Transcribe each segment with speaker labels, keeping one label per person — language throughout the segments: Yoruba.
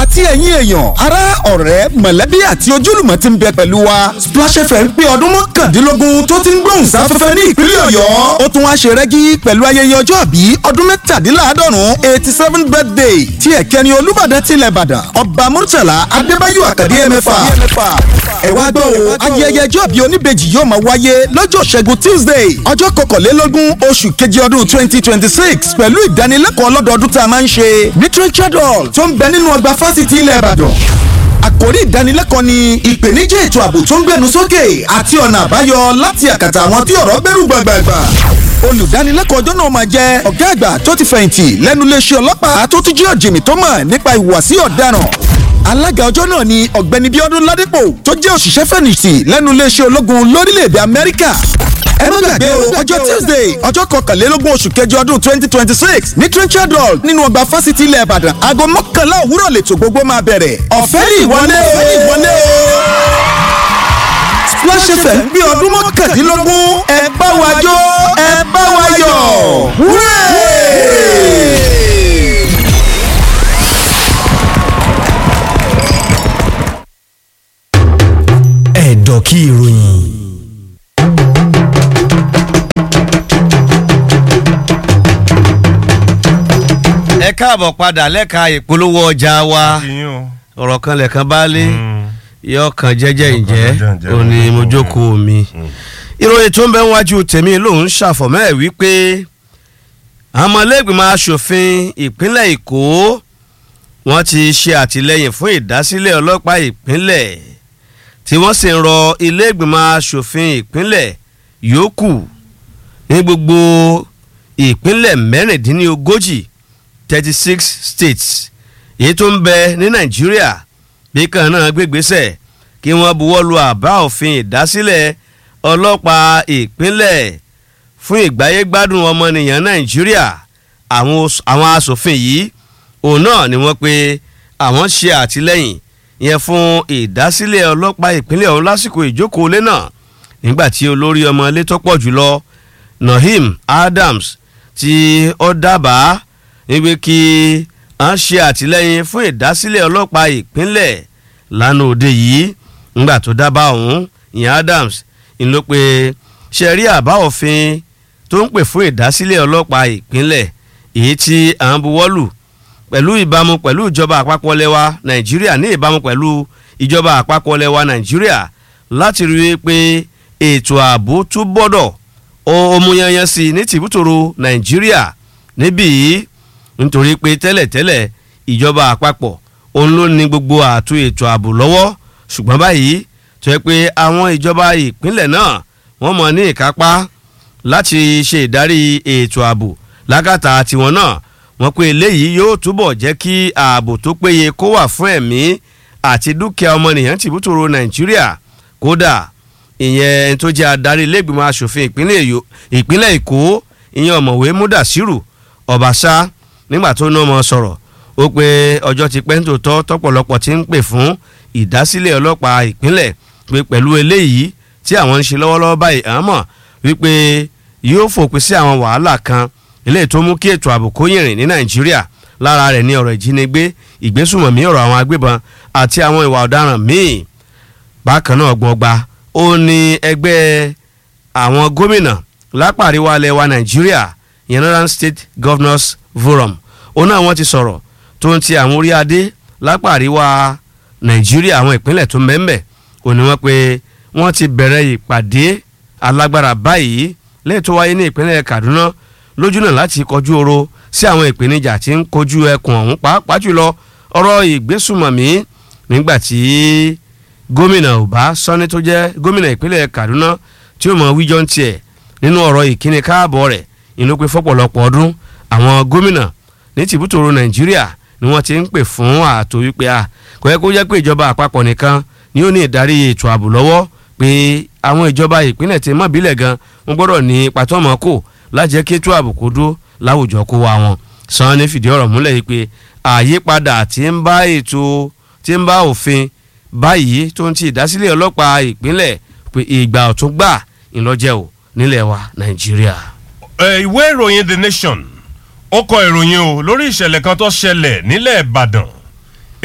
Speaker 1: àti ẹ̀yin èèyàn ará ọ̀rẹ́ mọ̀lẹ́bí àti ojúlùmọ̀ ti ń bẹ pẹ̀lú wa Splash FM pé ọdún mọ́kàndínlógún tó ti ń gbóhùn sáfẹ́fẹ́ ní ìpínlẹ̀ Ọ̀yọ́ ó tún wá ṣe rẹ́gí pẹ̀lú ayẹyẹ ọjọ́ àbí ọdún mẹ́tàdínláàádọ́rùn eighty seven birthday tí ẹ̀kẹ́ni Olúbàdàn tilẹ̀ Ìbàdàn Ọba Murtala Adébáyọ̀ Àkàdé ẹ̀mẹ́fà ẹ wá gbọ́ o ayẹyẹ ọjọ́ àbí oníbejì yóò máa wáyé lọ́jọ́ ṣẹ́gun Tuesday ọjọ́ kọkànlélógún oṣù kejì ọdún twenty twenty six pẹ̀lú ìdánilẹ́kọ̀ọ́ lọ́dọọdún tá a máa ń ṣe ní Richard Hall tó ń bẹ nínú ọgbà fásitì ilẹ̀ Ìbàdàn àkòrí ìdánilẹ́kọ̀ọ́ ni ìpèníjà ètò ààbò tó ń gbẹnu sókè àti ọ̀nà àbáyọ láti àkàtà àwọn tí ọ̀rọ̀ gbẹ́rù gbàgbàgbà olùdánilẹ́kọ̀ọ́ ọjọ́ náà máa jẹ́ ọ̀gá àgbà tó ti fẹ̀yìntì lẹ́nu iléeṣẹ́ ọlọ́pàá tó tún jẹ́ ọ̀jìnmí tó mọ̀ nípa ìhùwàsí ọ̀daràn alága ọjọ́ náà ni ọ̀gbẹ́ni bíọ́dún ládípò tó jẹ́ òṣìṣẹ́ fẹ̀yìntì lẹ́nu iléeṣẹ́ ológun lórílẹ̀‐èdè amẹ́ríkà ẹ má gbàgbé o ọjọ́ tuesday ọjọ́ kọkànlélógún oṣù kẹjọ ọdún twenty twenty six ní trenchard hall nínú ọgbà fásitì ilẹ̀ ìbàdàn aago mọ́kànlá òwúrọ̀ lètò gbogbo máa bẹ̀rẹ̀ ọ̀fẹ́ ní ìwọlé o ìwọlé o Splash FM bí ọdún mọ́kàndínlógún ẹ bá wa jó ẹ bá wa yọ̀ wúrẹ́.
Speaker 2: ẹ̀dọ̀ kí ìròyìn.
Speaker 3: ẹ káàbọ̀ padà lẹ́ka ìpolówó ọjà wa ọ̀rọ̀ kan lẹ̀kan bá lé yọ kan jẹ́jẹ́ ǹjẹ́ òní mojókòó mi ìròyìn tó ń bẹ wájú tèmi lòun ṣàfọ̀mọ́ ẹ̀ wípé àmọ́lẹ́gbìmọ̀ asòfin ìpínlẹ̀ èkó wọ́n ti ṣe àtìlẹ́yìn fún ìdásílẹ̀ ọlọ́pàá ìpínlẹ̀ tí wọ́n sì ń rọ ilé-ìgbìmọ̀ asòfin ìpínlẹ̀ yòókù ní gbogbo ìpínlẹ̀ mẹ́rìndínlógójì thirty six states èyí tó ń bẹ ní nàìjíríà bí kan náà gbégbésẹ̀ kí wọ́n buwọ́ lu àbá òfin ìdásílẹ̀ ọlọ́pàá ìpínlẹ̀ fún ìgbáyégbádùn ọmọnìyàn nàìjíríà àwọn asòfin yìí òun náà ni wọ́n pe àwọn ṣe àtìlẹ́yìn yẹn fún ìdásílẹ̀ ọlọ́pàá ìpínlẹ̀ ọ̀hún lásìkò ìjókòó lé náà nígbà tí olórí ọmọ ilé tó pọ̀ jùlọ Naheem Adams tí ó dábàá níbi kí a ṣe àtìlẹ́yìn fún ìdásílẹ̀ ọlọ́pàá ìpínlẹ̀ lánàá òde yìí nígbà tó dábàá ọ̀hún ìyẹn Adams ń ló pe ṣe rí àbá òfin tó ń pè fún ìdásílẹ̀ ọlọ́pàá ìpínlẹ̀ èyí tí à ń buwọ́lù pẹ̀lú ìbámu pẹ̀lú ìjọba àpapọ̀ lẹ́wà nàìjíríà ní ìbámu pẹ̀lú ìjọba àpapọ̀ lẹ́wà nàìjíríà láti rí i pé ètò ààbò tún gbọ́dọ̀ ọmúyanyan sí i ní tìbútòrò nàìjíríà níbí yìí nítorí pé tẹ́lẹ̀tẹ́lẹ̀ ìjọba àpapọ̀ òun ló ní gbogbo ààtò ètò ààbò lọ́wọ́ ṣùgbọ́n báyìí tó yẹ pé àwọn ìjọba ìpínlẹ̀ náà wọ́n mọ̀ ní ìkápá láti ṣe ìdarí ètò ààbò lákàtà tiwọn náà wọ́n pé eléyìí yóò túbọ̀ jẹ́ kí ààbò tó péye kó wà fún ẹ̀mí àti dúkìá ọmọnìyàn tìbútòrò nàìjíríà kódà ìyẹn ẹni tó jẹ́ adarí ilégbìmọ̀ asòfin ìpínlẹ̀ èkó ìyẹn ọ̀mọ̀wé múdàsírù ọ̀bàṣá nígbà tó ná ọmọ sọ̀rọ̀ ó pé ọjọ́ ti pẹ́ nítòótọ́ tọ́pọ̀lọpọ̀ ti ń pè fún ìdásílẹ̀ ọlọ́pàá ìpínlẹ̀ pé pẹ̀lú eléyìí tí àwọn ń ṣe lọ́wọ́lọ́wọ́ báyìí àmọ́ wípé yóò fòpin sí àwọn wàhálà kan eléyìí tó mú kí ètò ààbò kó yìnrìn ní nàìjíríà lára rẹ̀ ní ọ̀rọ̀ ìjínigbé ìgbésùmọ̀mí ọ̀rọ̀ àwọn agbébọn àti àwọn ìwà ọ̀daràn míì bákan náà gbọ̀ngba ó ní ẹgbẹ́ àwọn gómìnà lápá àríwá ilẹ̀ wa nàìjíríà Northern State Governors Forum òun náà wọ́n ti sọ̀rọ̀ tó ń ti àwọn orí adé lápá àríwá nàìjíríà àwọn ìpínlẹ̀ tó mẹ́mẹ́ òní wọ́n pé wọ́n ti bẹ̀rẹ̀ ìpàdé alágbára báyìí lẹ́yìn tó wáyé ní ìpínlẹ̀ Kaduna lójú náà láti kọjú oro sí àwọn ìpèníjà tí ń kojú ẹkùn ọ̀hún pàápàá jùlọ ọ̀rọ̀ ìgbésùmọ̀mí nígbà tí gómìnà Uba Sani tó jẹ́ gómìnà ìpínlẹ̀ Kaduna tí ó mọ wíjọ́ ń tiẹ̀ nínú ọ̀rọ̀ ìkíni káàbọ̀ rẹ̀ ìlú pé fọ́pọ̀lọpọ̀ ọdún àwọn gómìnà ní tìbútòrò Nàìjíríà ni wọ́n ti ń pè fún ààtò wípé a kò yẹ kó jẹ́ pé ìjọba àpapọ̀ nìkan ni ó ní ìdarí ètò ààbò lọ́wọ́ pé àwọn ìjọba ìpínlẹ̀ tí mọ̀bílẹ̀ gan wọ́n gbọ́dọ̀ ní pàtọ́mọ́ kò láti jẹ́ kí ètò ààbò kó dúró láwùjọ kó wa wọn. Sanni fìdí ọ̀rọ̀ múlẹ̀ yìí pé àyípadà tí ń bá ètò tí ń bá òfin báyìí tó ń ti ìdásílẹ̀ ọlọ́pàá ìpínlẹ̀ pé ìgbà ọ̀tún gbà ńlọ́jẹ́ ò nílẹ̀ wa Nàìjíríà.
Speaker 4: ìwé ìròyìn The Nation ó kọ ìròyìn o lórí ìṣẹ̀lẹ̀ kan tó ṣẹlẹ̀ nílẹ̀ Ìbàdàn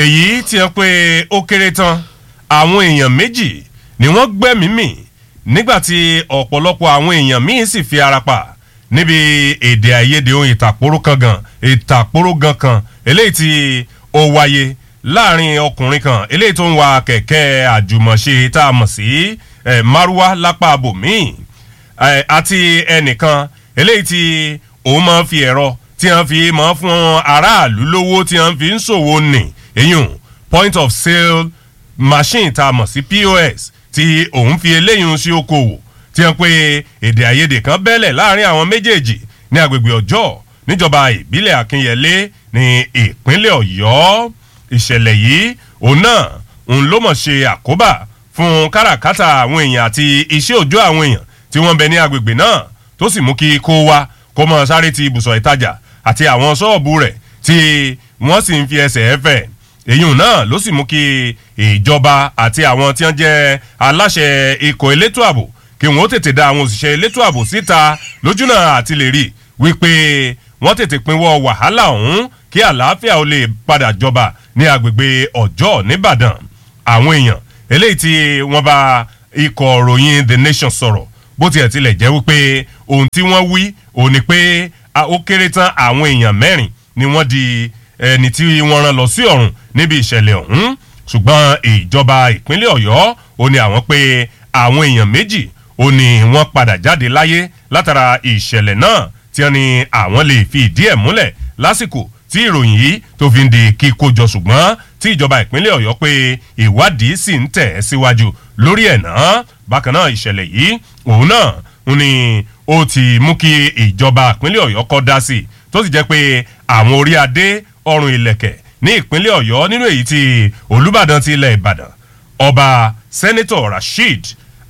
Speaker 4: èyí ti hàn pé ó kéré tán àwọn èèyàn méjì ni wọ́n gbẹ́mìí mì nígbà tí ọ̀pọ̀lọpọ̀ àwọn èèyàn míì sì fi ara pa níbi èdè àìyedè ohun ìtàkùrọ̀ kan gan ìtàkùrọ̀ gan kan eléyìí tí ó wáyé láàrin ọkùnrin kan eléyìí tó ń wa kẹ̀kẹ́ àjùmọ̀ṣe tá a mọ̀ sí eh, márúwá lápá abòmíì eh, àti ẹnìkan eléyìí tí òun máa ń fi ẹ̀rọ tí wọ́n fi máa ń fún aráàlú lówó tí wọ́n fi ń ṣòwò nì eyín point of sale machine tá a mọ̀ sí pos tí òun fi eléyìí sí okòwò tí wọ́n pe èdè àìyedè kan bẹ́lẹ̀ láàrin àwọn méjèèjì ní agbègbè ọjọ́ níjọba ìbílẹ̀ akínyẹlé ní ìpínlẹ̀ ọ̀yọ́ ìṣẹ̀lẹ̀ yìí òun náà òun ló mọ̀ ṣe àkóbá fún káràkátà àwọn èèyàn àti iṣẹ́ òjò àwọn èèyàn tí wọ́n bẹ ní agbègbè náà tó sì mú kí kó wa kó mọ sáré ti ibùsọ̀ ìtajà àti àwọn ṣọ́ọ̀bù rẹ̀ tí wọ́n sì ń fi ẹsẹ̀ ẹ̀fẹ̀ èyí náà ló sì mú kí ìjọba àti àwọn tí wọ́n jẹ́ aláṣẹ ikọ̀ elétò ààbò kí wọ́n tètè da àwọn òṣìṣẹ́ elétò ààbò síta lójúnà àti lè rí wípé wọ́n tètè pinwọ́ wàhálà ọ̀hún kí àlàáfíà ó lè padà jọba ní agbègbè ọjọ́ nìbàdàn àwọn èèyàn eléyìí tí wọ́n bá ikọ̀ ròyìn the nation sọ̀rọ̀ bó tiẹ̀ tilẹ̀ jẹ́ wípé ohun tí wọ́n wí òun ni pé ó kéré tán àwọn èèyàn mẹ́rin ni wọ́n di ẹni tí wọ́n rán lọ sí ọ̀run níbi ìṣẹ̀lẹ̀ ọ̀hún ṣùgbọ́n ìjọba ìpínlẹ̀ ọ̀yọ́ ó ní àwọn pé àwọn èèyàn méjì ó ní wọ́n padà jáde láyé látara ìṣẹ̀lẹ̀ náà tí wọ́n ní àwọn lè fi ìdí ẹ̀ múlẹ̀ lásìkò tí ìròyìn yìí tó fi ń di kíkójọ ṣùgbọ́n tí ìjọba ìpínlẹ̀ ọ̀yọ́ pé ìwádìí sì ń tẹ̀ síwájú lórí ẹ̀ náà bákan náà ìṣẹ̀lẹ̀ yìí òun náà ń ní ó ti mú kí ìjọba ìpínlẹ̀ ọ̀yọ́ kọ́ dá sí i tó sì jẹ́ pé àwọn orí adé ọrùn ìlẹ̀kẹ̀ ní ìpínlẹ̀ ọ̀yọ́ nínú èyí tí olùbàdàn ti ilẹ̀ ìbàdàn ọba sẹ́nitọ̀ rasheed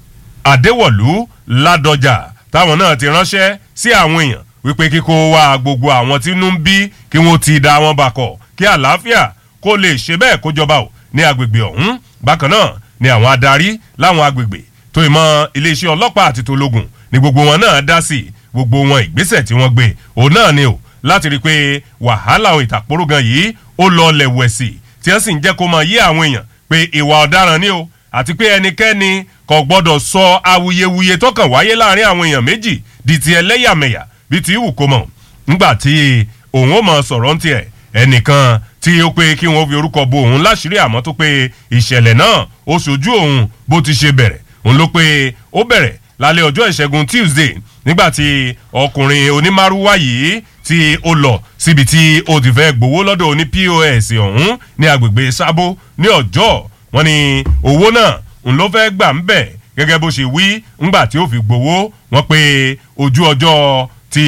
Speaker 4: adéwọ̀lú ládọjà táwọn náà ti ránṣẹ́ sí àwọn èèyàn wípé kíkó wá gbogbo àwọn tí inú ń bí kí wọ́n ti da wọn bakọ̀ kí àlàáfíà kó lè ṣe bẹ́ẹ̀ kó jọba ò ní agbègbè ọ̀hún bákan náà ni àwọn adarí láwọn agbègbè tó ìmọ̀ iléeṣẹ́ ọlọ́pàá àti tológun ni gbogbo wọn náà dá sí gbogbo wọn ìgbésẹ̀ tí wọ́n gbé òun náà ni ò láti rí i pé wàhálà ohun ìtàkùrọ̀ gan yìí ó lọ lẹ̀wẹ̀sì tí wọ́n sì ń jẹ́ kó máa yé àwọn èèyàn pé ìwà ọ̀daràn ni o àti pé ẹnikẹ́ni kò gbọ́dọ̀ sọ awuyewuye tó kàn wáyé láàrin àwọn èèyàn méjì di ti ẹlẹ́yàmẹ̀yà bí ti wù kó mọ̀ ńgbà tí òun ó mọ̀ sọ̀rọ̀ ń tiẹ̀ ẹnìkan tí ó pé kí wọ́n fi orúkọ bo òun láṣìírí àmọ́ tó pé ìṣẹ̀lẹ̀ náà ó ṣojú òun bó ti ṣe bẹ̀rẹ̀ òun ló pé ó bẹ̀rẹ̀ lálẹ́ ọjọ́ ìṣẹ́gun tuesday nígbà tí ọkùnrin onímárúwá yìí tí ó lọ síbi tí ó ti fẹ́ gbowó lọ́dọ̀ oní pos ọ̀hún ní agbègbè sábó ní ọjọ́ wọn ni owó náà ń ló fẹ́ gbà ń bẹ̀ gẹ́gẹ́ bó ṣe wí ńgbà tí ó fi gbowó wọn pé ojú ọjọ́ ti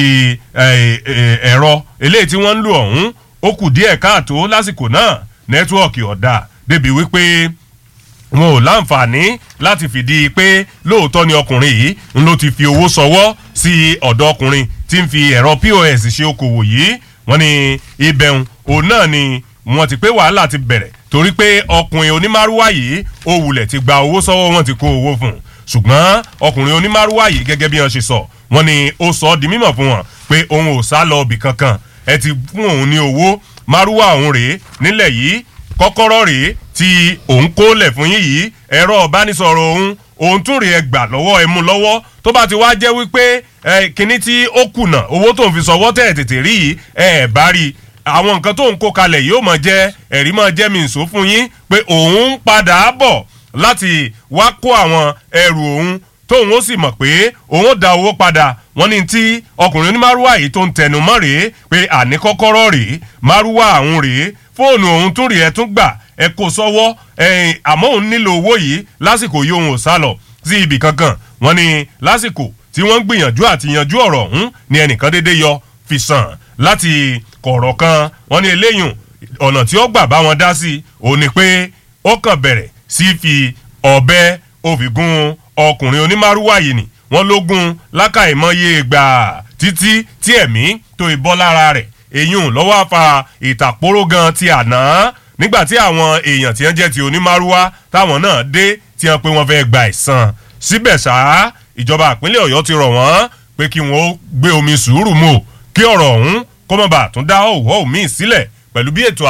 Speaker 4: ẹ̀rọ eléyìí tí wọ́n ń lò ọ̀hún ó kù díẹ̀ káàtó lásìkò náà nẹ́tíwọ̀kì ọ̀dà débi wípé wọn ò láǹfààní láti fìdí pé lóòótọ́ ni ọkùnrin yìí ń ló ti fi owó sọwọ́ sí ọ̀dọ̀ ọkùnrin tí ń fi ẹ̀rọ pos ṣe okòwò yìí wọ́n ní ibẹ̀hùn òun náà ni wọ́n ti pé wàhálà ti bẹ̀rẹ̀ torí pé ọkùnrin onímárúwá yìí ó wulẹ̀ ti gba owó sọ́wọ́ wọn ti kó owó fún un ṣùgbọ́n ọkùnrin onímárúwá yìí gẹ́gẹ́ bí wọ́n ṣe sọ wọ́n ní ó sọ ọ́ di mímọ̀ fún wọn pé òun ò sá lọ ibì kankan ẹ ti fún òun ní owó márúwá òun rèé nílẹ̀ yìí kọ́kọ́rọ́ rèé tí òun kó lẹ̀ fún yín yìí ẹ̀rọ ọ̀bánisọ̀rọ̀ òun òun tún rèé gbà lọ́wọ́ ẹ mú lọ́wọ́ tó bá ti wá jẹ́ wípé ẹ kíní tí ó kùnà owó tó ń fi sọwọ́ tẹ̀ tètè rí yìí ẹ ẹ̀ bá rí i àwọn nǹkan tó ń kó kalẹ̀ yóò mọ̀ jẹ́ ẹ̀rí mọ̀ jẹ́ mi nsò fún yín pé òun ń padà bọ̀ láti wá kó àwọn ẹrù òun tóun ó sì mọ̀ pé òun ó da owó padà wọ́n ní tí ọkùnrin onímárúwá yìí tó ń tẹnu mọ́ rèé pé àní kọ́kọ́rọ́ rèé márúwá àwọn rèé fóònù òun tún rèé ẹ tún gbà ẹ kó sọ́wọ́ ẹ̀yìn àmọ́ òun nílò owó yìí lásìkò yìí òun ò sá lọ sí ibì kankan wọ́n ní lásìkò tí wọ́n ń gbìyànjú àti yanjú ọ̀rọ̀ ọ̀hún ni ẹnìkan dédé yọ fi sàn láti kọ̀rọ̀ kan wọ́n ní eléyùn ọ̀nà tí ó gbà bá wọn dá sí òun ni pé ó kàn bẹ̀rẹ̀ sí fi ọ̀bẹ òfìgún ọkùnrin onímárúwá yìí ni wọ́n ló gún lákàìmọye gbà títí tí ẹ̀mí tó ìbọ́ lára rẹ̀ èyún lọ́wọ́ àfa ìtàpóró gan ti àná nígbà tí àwọn èèyàn tí wọ́n jẹ́ ti onímárúwá táwọn náà dé tí wọ́n pé wọ́n fẹ́ gba ìsan síbẹ̀ ṣá ìjọba ìpínlẹ̀ ọ̀yọ́ ti rọ̀ wọ́n pé kí wọ́n gbé omi sùúrù mọ́ kí ọ̀rọ̀ ọ̀hún kó má bàa tún dá òwò míì sílẹ̀ pẹ̀lú bí ètò ààbò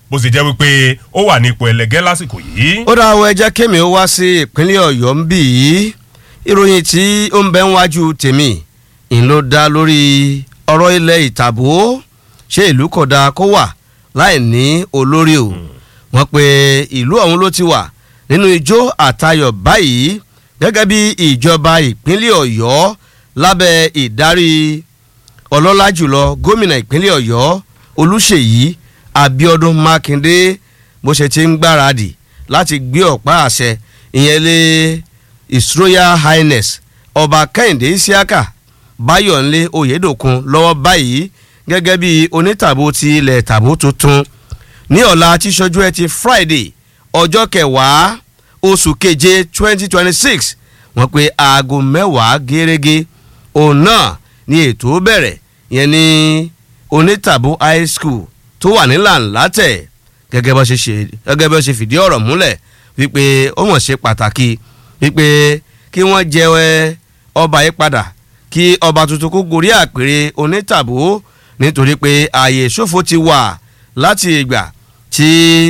Speaker 4: bó ṣe jẹ́ wípé ó wà ní ipò ẹlẹgẹ́ lásìkò yìí.
Speaker 3: ó dá àwọn ẹjẹ́ kémi ó wá sí ìpínlẹ̀ ọ̀yọ́ ń bì í ìròyìn tí ó ń bẹ ń wájú tèmi ń ló dá lórí ọ̀rọ̀ ilẹ̀ ìtàbó ṣé ìlú kò dáa kó wà láì ní olórí o wọ́n pe ìlú ọ̀hún ló ti wà nínú ijó àtayọ̀ báyìí gẹ́gẹ́ bí ìjọba ìpínlẹ̀ ọ̀yọ́ lábẹ́ ìdarí ọlọ́lá jùlọ gómìnà ìpínlẹ̀ ọ̀yọ́ olùṣèyí abiodun makinde bó ṣe ti ń gbáradì láti gbé ọ̀pá àṣẹ ìyẹn lé his royal highness ọba kẹ́hìndé isiaka báyọ̀nlé oyèdòkun lọ́wọ́ báyìí gẹ́gẹ́ bí onítàbó ti ilẹ̀ tàbó tuntun ní ọ̀la tíṣojú ẹ ti friday ọjọ́ kẹwàá oṣù keje twenty twenty six wọ́n pe aago mẹ́wàá gẹ́rẹ́gẹ́ òun náà ni ètò bẹ̀rẹ̀ yẹn ní onítàbó high school tó wà ní làǹlátẹ̀ gẹ́gẹ́ bó ṣe ṣe gẹ́gẹ́ bó ṣe fìdí ọ̀rọ̀ múlẹ̀ wípé ó wọ́n ṣe pàtàkì wípé kí wọ́n jẹ ọba yìí padà kí ọba tuntun kó gorí àpèrè onítàbó nítorí pé ààyè ìṣòfò ti wà láti ìgbà tí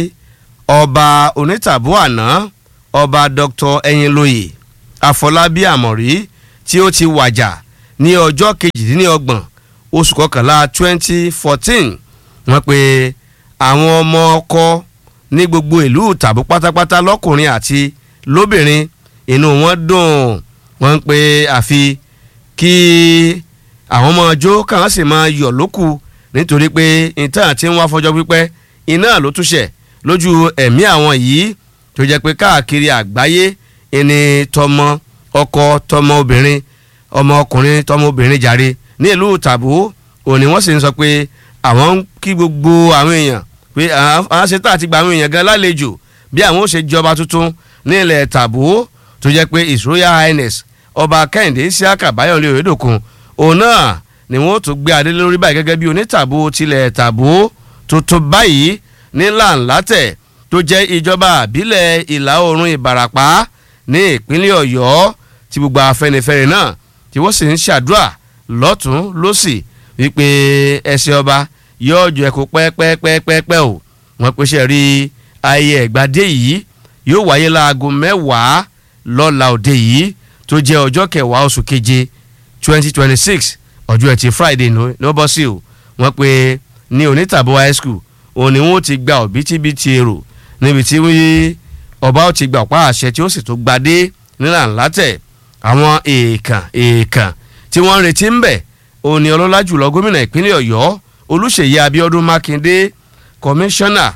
Speaker 3: ọba onítàbó àná ọba dr ẹyinlóye àfọlábí àmọ̀rí tí ó ti wàjà ní ọjọ́ kejìdínlọ́gbọ̀n oṣù kọkànlá twenty fourteen wọ́n pe àwọn ọmọ ọkọ ní gbogbo ìlú tàbí pátápátá lọ́kùnrin àti lóbìnrin inú wọn dùn wọ́n ń pe àfi kí àwọn ọmọ ọjọ́ káwọn sì máa yọ̀ lókù nítorí pé ìtàn àti wọn afọjọ́ pípẹ́ iná ló túṣẹ̀ lójú ẹ̀mí àwọn yìí tó jẹ́ pé káàkiri àgbáyé ẹni tọmọ ọkọ tọmọ obìnrin ọmọ ọkùnrin tọmọ obìnrin jàre ní ìlú tàbó òní wọ́n sì ń sọ pé àwọn ń kí gbogbo àwọn èèyàn pé àwọn ṣetán àti gba àwọn èèyàn gan lálejò bí àwọn ó ṣe jọba tuntun ní ilẹ̀ tàbó tó jẹ́ pé his royal highness ọba kẹ́hìndé isiaka bayọ̀lẹ̀ oyèdòkun òun náà ni wọ́n tún gbé adé lórí báyìí gẹ́gẹ́ bí onítàbó tilẹ̀ tàbó tuntun báyìí ní làǹlátẹ̀ tó jẹ́ ìjọba àbílẹ̀ ìlà oòrùn ìbàràpá ní ìpínlẹ̀ ọ̀yọ́ tí gbogbo afẹnifẹre náà tí wọ́n sì ń ṣàdúrà lọ́tún lọ́sì wípé ẹsẹ̀ ọba yóò jọ ẹ̀kọ́ pẹ́ẹ́pẹ́ẹ́pẹ́ẹ́pẹ́ o wọ́n pèsè rí ayẹyẹ ìgbàdé yìí yóò wáyé láago mẹ́wàá lọ́la òde yìí tó jẹ́ ọjọ́ kẹwàá oṣù keje twenty twenty six ọjọ́ ẹtì friday ló bọ́ sí o wọ́n pe ní onítàbó high school òun ni wọ́n ti gba òbítíbitì èrò níbi tí ọba ó ti gbà ọ̀pá àṣẹ tí ó sì tó gbadé nílànà tẹ̀ àwọn èèkàn èèkàn tí wọ́n ń retí ń bẹ̀ òun ni ọlọ́lá jùlọ gómìnà ìpínlẹ̀ ọ̀yọ́ olùṣèyí abiodun makinde kọmíṣánná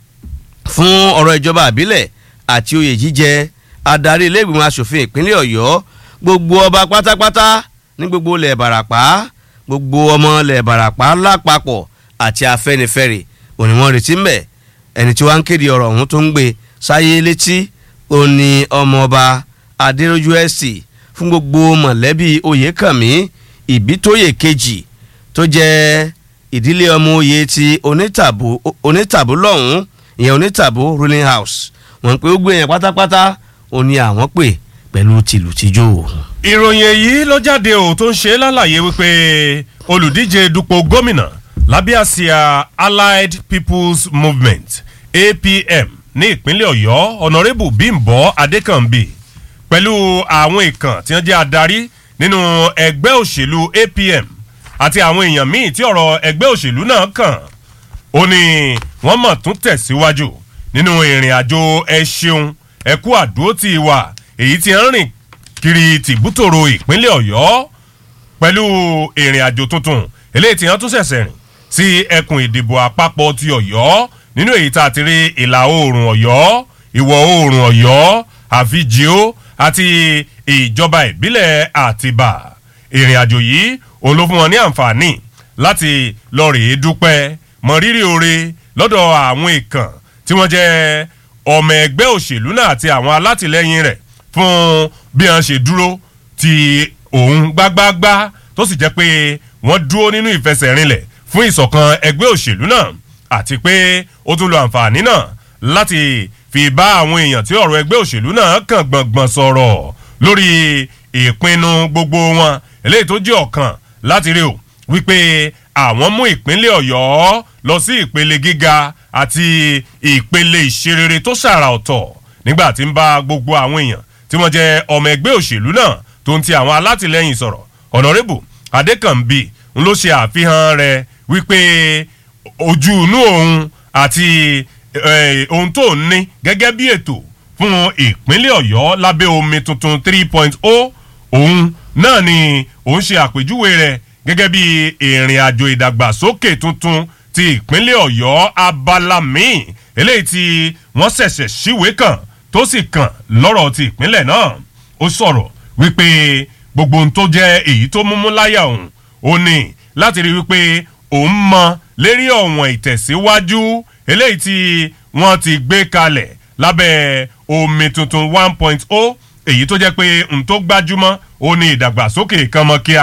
Speaker 3: fún ọ̀rọ̀ ìjọba àbílẹ̀ àti oyè jíjẹ adarí iléègbìmọ̀ asòfin ìpínlẹ̀ ọ̀yọ́ gbogbo ọba pátápátá ní gbogbo ilẹ̀ ìbàràpá gbogbo ọmọ ilẹ̀ ìbàràpá lápapọ̀ àti afẹ́nifẹ́re òní wọ́n retí ń bẹ̀ ẹni tí wọ́n ń kéde ọ̀rọ̀ ọ̀hún tó ń gbé sáyé létí òní ọmọọba adéròjú ẹ̀sì fún gbogbo mọ̀lẹ́bí oyèkànmí ìbítóyè kejì tó jẹ́ ìdílé ọmọ oyè ti onítàbó onítàbó lọ́hùn ìyẹn onítàbó ruling house wọ́n pé ó gbé yẹn pátápátá ó ní àwọn pè pẹ̀lú tìlùtìjó.
Speaker 4: ìròyìn èyí ló jáde ò tó ń ṣe lálàyé wípé olùdíje dupò gómìnà lábẹ́ àsíá allied people's movement apm ní ìpínlẹ̀ ọ̀yọ́ ọ̀nàrẹ́bù bímbọ́ adékànbí pẹ̀lú àwọn ìkàn tí wọ́n jẹ́ adarí nínú ẹgbẹ́ òṣèlú apm àti àwọn èèyàn míì tí ọ̀rọ̀ ẹgbẹ́ òṣèlú náà kàn ó ní wọ́n mọ̀ tún tẹ̀síwájú nínú ìrìn àjò ẹ ṣeun ẹ kú àdúró tí ì wà èyí tí ń rìn kiri tìbútòrò ìpínlẹ̀ ọ̀yọ́ pẹ̀lú ìrìn àjò tuntun eléyìí tí wọ́n tún ṣẹ̀ṣẹ̀ rìn sí ẹkùn ìdìbò àpapọ̀ ti ọ̀yọ́ nínú èyí tá a ti rí ìlà oòrùn ọ̀yọ́ ìwọ̀ oòrùn ọ̀yọ́ àfijìó àti ìjọba ìbílẹ̀ àtibá ìrìn àjò yìí òun ló fún wọn ní àǹfààní láti lọ rèé dúpẹ́ mọrírì oore lọ́dọ̀ àwọn ìkàn tí wọ́n jẹ́ ọmọ ẹgbẹ́ òṣèlú náà àti àwọn alátìlẹyìn rẹ̀ fún bí wọ́n ṣe dúró ti òun gbágbágbá tó sì jẹ́ pé wọ́n dúró nínú ìfẹsẹ̀rinlẹ̀ fún ìṣọ̀kan ẹgbẹ́ òṣèlú náà àti pé ó tún lo àǹfààní náà láti fi bá àwọn èèyàn tí ọ̀rọ̀ ẹgbẹ́ òṣèlú náà kàn gbọ̀ngbọ̀n sọ̀rọ̀ lórí ìpinnu gbogbo wọn eléyìí tó jẹ́ ọ̀kan láti rí o wípé àwọn mú ìpínlẹ̀ ọ̀yọ́ lọ sí ìpele gíga àti ìpele ìṣerere tó ṣàrà ọ̀tọ̀ nígbà tí ń bá gbogbo àwọn èèyàn tí wọ́n jẹ́ ọmọ ẹgbẹ́ òṣèlú náà tó ń ti àwọn alátìlẹyìn sọ̀rọ̀ ọ̀nàrẹ́bù adékànbí ń ló ṣe àfihàn rẹ̀ wípé ojú inú òun àti eh, ohun tó ń ní gẹ́gẹ́ bí ètò fún ìpínlẹ̀ ọ̀yọ́ lábẹ́ omi tuntun three point oh òun náà ni òun ṣe àpèjúwe rẹ̀ gẹ́gẹ́ bí ìrìn àjò ìdàgbàsókè tuntun ti ìpínlẹ̀ ọ̀yọ́ abala míì eléyìí tí wọ́n ṣẹ̀ṣẹ̀ síwèé kàn tó sì kàn lọ́rọ̀ ti ìpínlẹ̀ náà ó sọ̀rọ̀ wípé gbogbo ohun tó jẹ́ èyí tó múmú láyà òun ó ní láti rí wípé òun mọ lérí ọ̀wọ̀n ìtẹ̀síwájú eléyìí tí wọ́n ti gbé kalẹ̀ lábẹ́ omi tuntun one point oh èyí tó jẹ́ pé n tó gbájúmọ́ ó ní ìdàgbàsókè kànmọ́kíá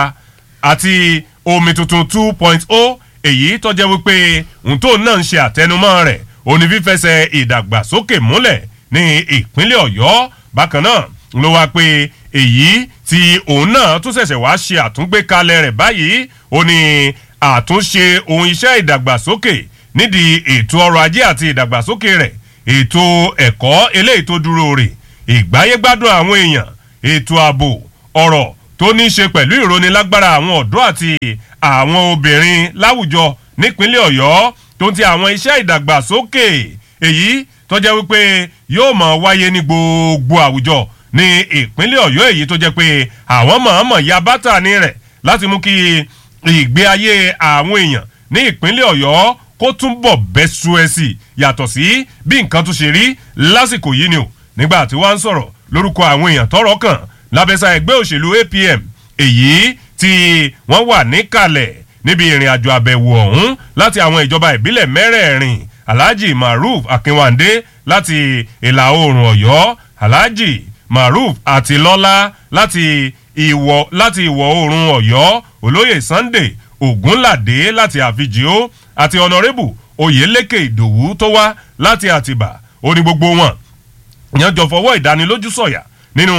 Speaker 4: àti omi tuntun two point oh èyí tó jẹ́ wípé n tó náà ń ṣe àtẹnumọ́ rẹ̀ ó ní fífẹsẹ̀ ìdàgbàsókè múlẹ̀ ní ìpínlẹ̀ ọ̀yọ́ bákan náà ló wá pé èyí tí òun náà tún ṣẹ̀ṣẹ̀ wá ṣe àtúngbékalẹ̀ rẹ̀ báyìí ó ní àtúnṣe ohun iṣẹ́ ìdàgbàsókè nídìí ètò ọrọ̀ ajé àti ìdàgbàsókè rẹ̀ ètò ẹ̀kọ́ eléyìí tó dúró rè ìgbáyégbádùn àwọn èèyàn ètò ààbò ọ̀rọ̀ tó ní í ṣe pẹ̀lú ìrónilágbára àwọn ọ̀dọ́ àti àwọn obìnrin láwùjọ nípínlẹ̀ ọ̀yọ́ tó ń ti àwọn iṣẹ́ ìdàgbàsókè èyí tó jẹ́ wípé yóò mọ̀ wáyé ní gbogbo àwùjọ ní ìpínlẹ̀ ọ̀yọ́ èyí tó jẹ́ pé àwọn mọ̀ọ́mọ̀ ya bátà ní rẹ̀ láti mú kí ìgbé ayé àwọn èèyàn ní ìpínlẹ̀ ọ̀yọ́ kó túnbọ̀ bẹ́ sú ẹ sí yàtọ̀ sí bí nǹkan tún ṣe rí lásìkò yìí ni o nígbà tí wọ́n ń sọ̀rọ̀ lórúkọ àwọn èèyàn tọ́rọ̀ kàn lábẹ́sà ẹgbẹ́ òṣèlú apm èyí tí wọ́n wà níkàlẹ̀ níbi ìrìn àjò àbẹ̀wò ọ̀hún láti àwọn ìjọba ìbílẹ̀ mẹ́rẹ̀ẹ̀rin alhaji maruf akinwande láti ìlà oòrùn ọ̀yọ́ alhaji maruf àtilọ́lá láti ìwọ̀ láti ìwọ̀ oòrùn ọ̀yọ́ olóyè sunday ogunlade láti àfijìó àti ọ̀nàrẹ́bù oyèlékè ìdòwú tó wá láti àtìbà ó ní gbogbo wọn yẹn jọ fọwọ́ ìdánilójú sọ̀yà nínú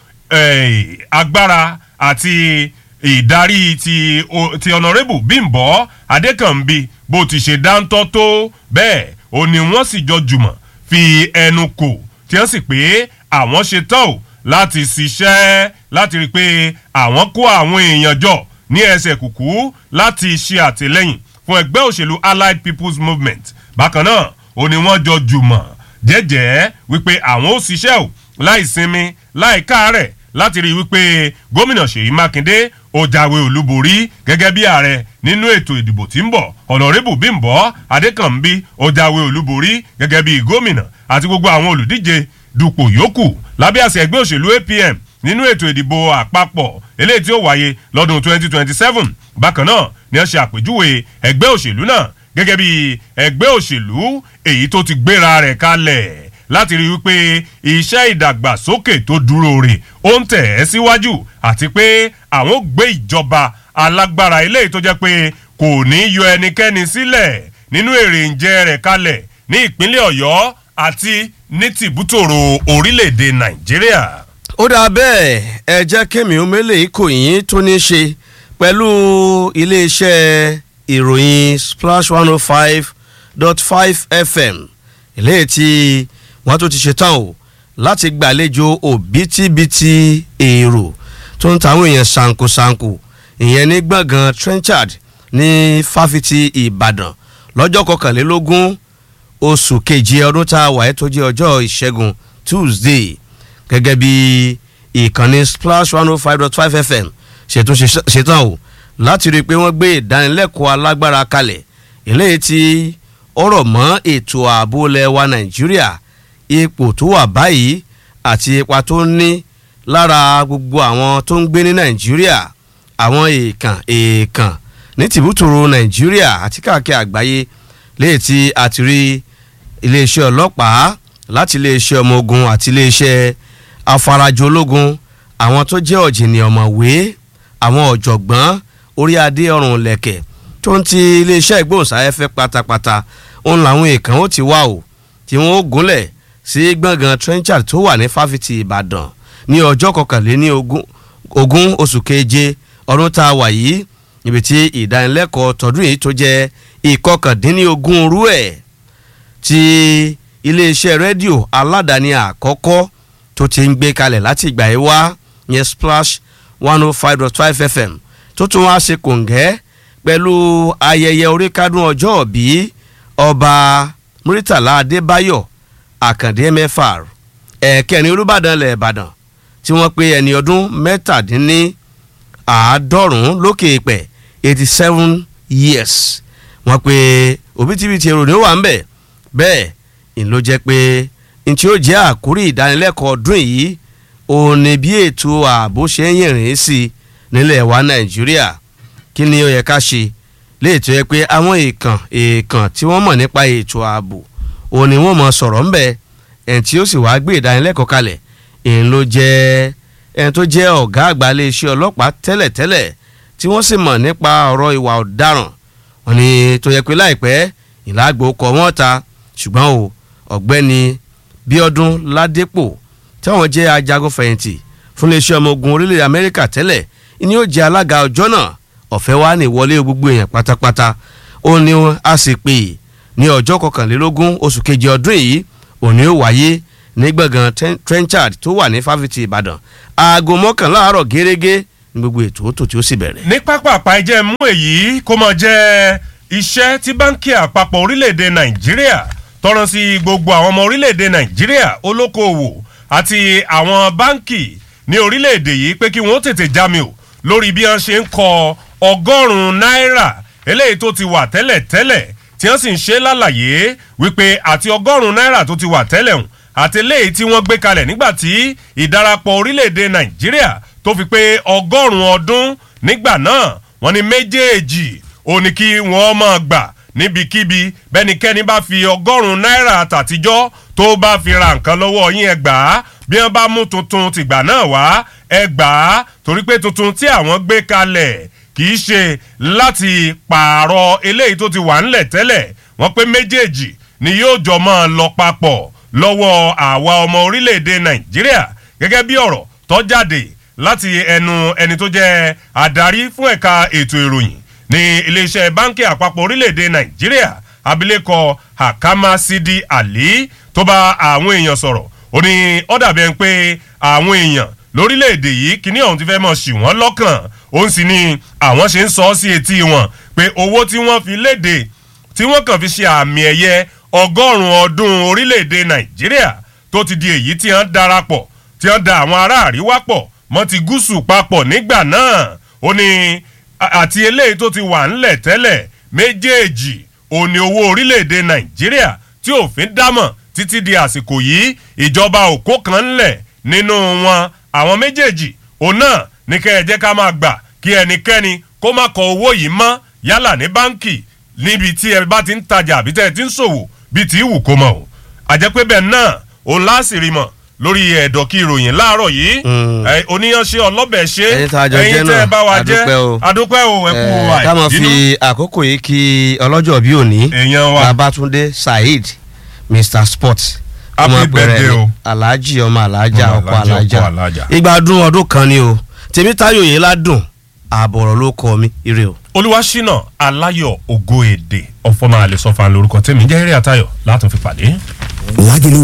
Speaker 4: eh, agbára àti ìdarí ti o- ti ọ̀nàrẹ́bù bímbọ́ adékànbí bó ti ṣe dáńtọ́ tó bẹ́ẹ̀ ó ní wọ́n sì jọ jùmọ̀ fi ẹnu kò tí wọ́n sì pé àwọn ṣe tán o láti ṣiṣẹ́ láti rí i pé àwọn kó àwọn èèyàn jọ ní ẹsẹ̀ kùkú láti ṣe àtìlẹ́yìn fún ẹgbẹ́ òṣèlú allied people's movement bákan náà ó ní wọ́n jọ jùmọ̀ jẹ́jẹ́ wípé àwọn ó ṣiṣẹ́ o láì sinmi láì káàárẹ̀ láti rí i wípé gómìnà ṣèyí mákindé ó jáwé olúborí gẹ́gẹ́ bí ààrẹ nínú ètò ìdìbò tí ń bọ̀ ọ̀nàrẹ́bù bímbọ́ adékànbí ó jáwé olúborí gẹ́gẹ́ bí gómìnà àti gbogbo àwọn olùdíje dupò yòókù lábẹ́ àṣẹ ẹgbẹ́ òṣèlú apm nínú ètò ìdìbò àpapọ̀ eléyìí tí ó wáyé lọ́dún 2027 bákan náà ni wọ́n ṣe àpèjúwe ẹgbẹ́ òṣèlú náà gẹ́gẹ́ bí ẹgbẹ́ òṣèlú èyí tó ti gbéra rẹ̀ kalẹ̀ láti rí i wípé iṣẹ́ ìdàgbàsókè tó dúró rè ó ń tẹ̀ ẹ́ síwájú àti pé àwọn ò gbé ìjọba alágbára eléyìí tó jẹ́ pé kò ní yọ ẹnikẹ́ni sílẹ̀ nínú èrè ǹjẹ́ rẹ̀ kalẹ̀ ní ìpínlẹ̀ ọ̀yọ́ àti ní tìbútòrò orílẹ̀-èdè nàìjíríà.
Speaker 3: ó dáa bẹ́ẹ̀ ẹ jẹ́ kémi omele ìkòyìn tó ní í ṣe pẹ̀lú iléeṣẹ́ ìròyìn splash one oh five dot five fm eléyìí tí wọ́n tó ti ṣetán o láti gbàlejò òbítíbitì èrò tó ń tàwọn èèyàn ṣàǹkóṣàǹkó ìyẹn ní gbọ̀ngàn trenchard ní fáfitì ìbàdàn lọ́jọ́ kọkànlélógún oṣù keje ọdún tá a wà ẹ́ tó jẹ́ ọjọ́ ìṣẹ́gun tuesday gẹ́gẹ́ bí ìkànnì splash one oh five dot five fm ṣètò ṣetán o láti rí i pé wọ́n gbé ìdánilẹ́kọ̀ọ́ alágbára kalẹ̀ eléyìí tí ọ̀rọ̀ mọ́ ètò ààbò lẹ́wà nàìjíríà ipò tó wà báyìí àti ipa tó ń ní lára gbogbo àwọn tó ń gbé ní nàìjíríà àwọn èèkàn èèkàn ní tìbútòrò nàìjíríà àti káàkiri àgbáyé léyìí tí a ti rí iléeṣẹ́ ọlọ́pàá láti iléeṣẹ́ ọmọ ogun àti iléeṣẹ́ afarajọ ológun àwọn tó jẹ́ ọ̀jìnì ọ̀mọ̀wé àwọn ọ̀jọ̀gbọ́n orí adé ọrùn lẹ̀kẹ̀ tó ń ti iléeṣẹ́ ìgbóhùnsáfẹ́fẹ́ pátápátá òun làwọn èèkàn ó ti wá o tí wọ́n ó gúnlẹ̀ sí gbọ̀ngàn trenchard tó wà ní fáfitì ìbàdàn ní ọjọ́ kọkànléní ogún oṣù keje ọdún tá a wà yìí níbi tí ìdánilẹ́kọ̀ọ́ tọdún yìí tó jẹ́ ìkọkàndínlógún rú ẹ̀ ti iléeṣẹ́ rédíò aládàáni àkọ́kọ́ tó ti ń gbé kalẹ̀ láti ìgbà yìí wá yẹn splash one oh five dot five fm tó tún wá ṣe kòǹgẹ́ pẹ̀lú ayẹyẹ oríkádùn ọjọ́ òbí ọba muritala adébáyọ̀ àkàndé mfr ẹ̀ẹ̀kẹrin olùbàdàn ilẹ̀ ìbàdàn tí wọ́n pe ẹni ọdún mẹ́tàdínní àádọ́rùn-ún lókè ìpẹ́ eighty seven years wọ́n pe òbítíbitì èrò ní ó wà ń bẹ̀ bẹ́ẹ̀ ìn ló jẹ́ pé n tí ó jẹ́ àkórí ìdánilẹ́kọ̀ọ́ ọdún yìí òun ni bí ètò ààbò ṣe ń yìnrìn sí i nílẹ̀ wa nàìjíríà kí ni ó yẹ ká ṣe léètò yẹ pé àwọn èèkàn èèkàn tí wọ́n mọ̀ nípa ètò ààbò òun ni wọ́n mọ̀ sọ̀rọ̀ ńbẹ̀ ẹni tí ó sì wá gbé ìdánilẹ́kọ̀ọ́ kalẹ̀ èyí ló jẹ́ ẹni tó jẹ́ ọ̀gá àgbà iléeṣẹ́ ọlọ́pàá tẹ́lẹ̀tẹ́lẹ̀ tí wọ́n sì mọ̀ nípa ọ̀rọ̀ ìwà ọ̀daràn wọn ni tó yẹ pé láìpẹ́ ìlàgbò kọ wọ́n ta ṣùgbọ́n o ọ̀gbẹ́ni bíọ́dún ládépò táwọn jẹ́ ajagun fẹ̀yìntì fún iléeṣẹ́ ọmọ ogun orílẹ̀ amẹ́ríkà tẹ́lẹ̀ ni ó jẹ́ alága ọjọ́ náà ọ̀fẹ́ wa ní ìwọlé gbogbo èèyàn pátápátá ó ní a sì pè ní ọjọ́ kọkànlélógún oṣù kejì ọdún yìí òní ó wáyé ní gbọ̀ngàn trenchard tó wà ní fáfitì ìbàdàn aago mọ́kànlá àárọ̀ gẹ́gẹ́ ní gbogbo ètò tó tí ó sì bẹ̀rẹ̀.
Speaker 4: ní pápápá ẹ jẹ́ mú èyí kó mọ̀ jẹ́ iṣẹ́ tí báńkì àpapọ̀ orílẹ̀-èdè nàìjíríà tọrọ sí gbogbo àwọn ọmọ orílẹ̀-èdè nàìjíríà olókoòwò àti àwọn báńkì ní orílẹ̀-èdè yìí pé kí wọ́n tètè jámi o lórí bí wọ́n ṣe ń kọ ọgọ́rùn-ún náírà eléyìí tó ti wà tẹ́lẹ̀ tẹ́lẹ̀ tí wọ́n sì ń ṣe lálàyé wípé àti ọgọ́rùn-ún náírà tó ti wà tẹ́lẹ̀ hùn àti eléyìí tí wọ́n gbé kalẹ̀ nígbà tí ìdarapọ̀ orílẹ̀-èdè nàìjíríà tó fi pé ọgọ́rùn-ún ọdún nígbà náà wọ́n ní méjèèjì ó ní kí wọ́n máa gbà níbikíbi bẹ́nikẹ́ni bá fi ọgọ́rùn-ún náírà àtàtijọ́ tó bá fi ra nǹkan lọ́wọ́ yín ẹ gbà á bí wọ́n bá mú tuntun tìgbà náà wá ẹ gbà á torí pé tuntun tí àwọn gbé kalẹ̀ kì í ṣe láti pààrọ̀ eléyìí tó ti wà ńlẹ̀ tẹ́lẹ̀ wọ́n pé méjèèjì ni yóò jọ máa lọ papọ̀ lọ́wọ́ àwa ọmọ orílẹ̀-èdè nàìjíríà gẹ́gẹ́ bí ọ̀rọ̀ tó jáde láti ẹnu ẹni tó jẹ́ adarí fún ẹ̀ka ètò ìròyìn ní iléeṣẹ́ báńkì àpapọ̀ orílẹ̀-èdè nàìjíríà abilékọ hakama sidi ali tó bá àwọn èèyàn sọ̀rọ̀ ó ní ó dàbí ẹni pé àwọn èèyàn lórílẹ̀‐èdè yìí kíní ọ̀hún ti fẹ́ mọ̀ sí wọ́n lọ́kàn ó ń sì ní àwọn ṣe ń sọ ọ́ sí etí wọn pé owó tí wọ́n fi léde tí wọ́n kàn fi ṣe àmì ẹ̀yẹ ọgọ́rùn-ún ọdún orílẹ̀‐èdè nàìjíríà tó ti di èyí tí wọ́n darapọ̀ tí wọ́n da àwọn ará àríwá pọ̀ mọ́ ti gúúsù papọ̀ nígbà náà ó ní àti eléyìí tó ti wà ńlẹ̀ tẹ́lẹ̀ méjèèjì òní owó orílẹ̀‐èdè nàìjíríà tí òfin dámọ̀ títí di àsìkò yìí ìjọba òkó kan ńlẹ̀ nínú wọn àwọn méjèèjì òun náà ní kẹ́ ẹ jẹ́ ká máa gbà kí ẹnikẹ́ni kó má kọ owó yìí mọ́ yálà ní báńkì níbi tí ẹ bá ti ń tajà àbí tẹ́ ẹ ti ń ṣòwò bíi tí wù kó mọ̀ o àjẹpẹ́ bẹ́ẹ̀ náà òun láàsìrì mọ̀ lórí ẹ̀dọ̀ kí ìròyìn láàárọ̀ yìí oníyanṣe ọlọ́bẹ̀ ṣe ẹ̀yin tẹ́ ẹ bá wa jẹ́ adúpẹ́ o ẹ kú wa
Speaker 3: ká mọ̀ fi àkókò yìí kí ọlọ́jọ́ bí òní
Speaker 4: èèyàn wa
Speaker 3: babatunde saheed mr sport
Speaker 4: happy birthday o
Speaker 3: alhaji ọmọ alhaja
Speaker 4: Ọmọ
Speaker 3: ọkọ
Speaker 4: Alhaji, ọkọ
Speaker 3: alhaja
Speaker 4: Alhaja.
Speaker 3: ìgbà ọdún ọdún kan ni o tèmítáyò yìí ládùn àbọ̀rọ̀ ló kọ mi ire o.
Speaker 4: olúwaṣínà aláyọ̀ ògo èdè ọ̀fọ̀mọ́ àlẹ́sọ̀fà lórúkọ tèmi jẹ́ eré àtayọ̀ látún fi pàdé.
Speaker 2: Lágìlú